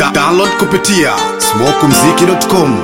Da download kupitia smokumziki.com.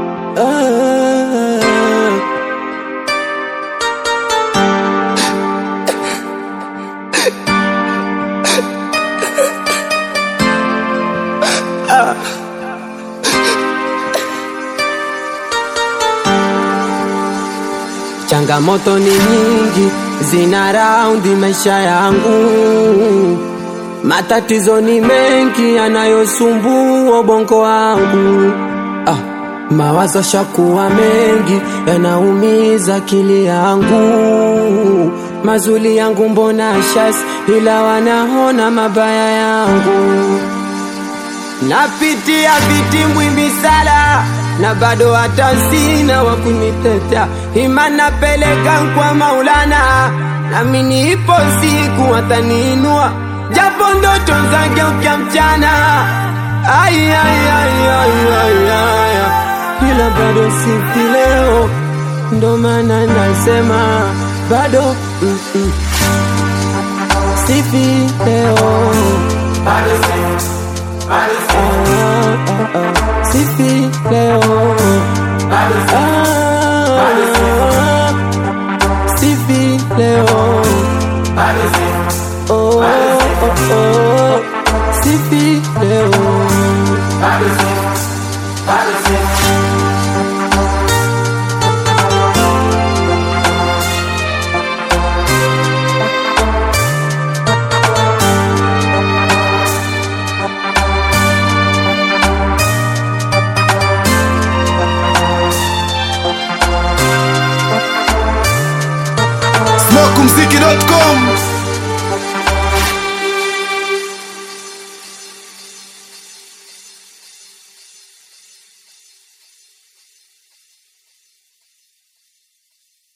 Changamoto ni nyingi zina raundi maisha yangu, matatizo ni mengi yanayosumbua ubongo wangu. Ah, mawazo shakuwa mengi yanaumiza akili yangu, mazuri yangu mbona shasi, ila wanaona mabaya yangu. Napitia vitimbwi misala na bado hata sina wa kunitetea, imani napeleka kwa Maulana, nami nipo siku ataniinua, japo ndoto zake ukia mchana. Ai, ai, ai, ai, ai, ai, ai. ila bado sifi leo, ndo maana nasema bado mm, mm. sifi leo Ah, ah, ah. Sifi leo Ah, Sifi leo Oh, oh, oh. Sifi leo smokumziki.com.